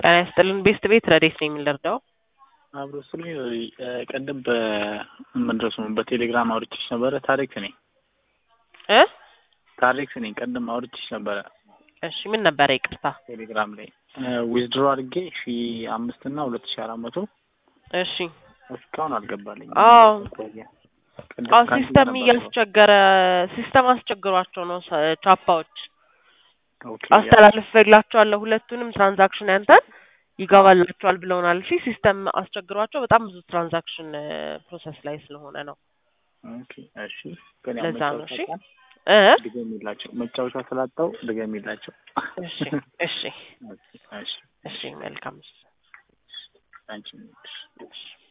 ጤና ይስጥልን ቤስት ቤት ረዴት ነው የምንረዳው? አብሮ ስለ ቀደም በመድረሱ በቴሌግራም አውርቼሽ ነበረ። ታሪክ ነኝ እ ታሪክ ነኝ። ቀደም አውርቼሽ ነበረ እሺ ምን ነበረ? ይቅርታ ቴሌግራም ላይ ዊዝድሮ አድርጌ ሺ አምስት እና ሁለት ሺ አራት መቶ እሺ እስካሁን አልገባልኝ። አዎ አዎ ሲስተም እያስቸገረ ሲስተም አስቸግሯቸው ነው ሰ- ቻፓዎች አስተላልፌላቸዋለሁ ሁለቱንም ትራንዛክሽን ያንተን ይገባላቸዋል ብለውናል። እሺ ሲስተም አስቸግሯቸው በጣም ብዙ ትራንዛክሽን ፕሮሰስ ላይ ስለሆነ ነው። እሺ ግን ያው ለዛ ነው። እሺ መጫወቻ እ ድገሚላቸው። መጫወቻ ስላጣው ድገሚላቸው። እሺ እሺ እሺ እሺ መልካም አንቺ እሺ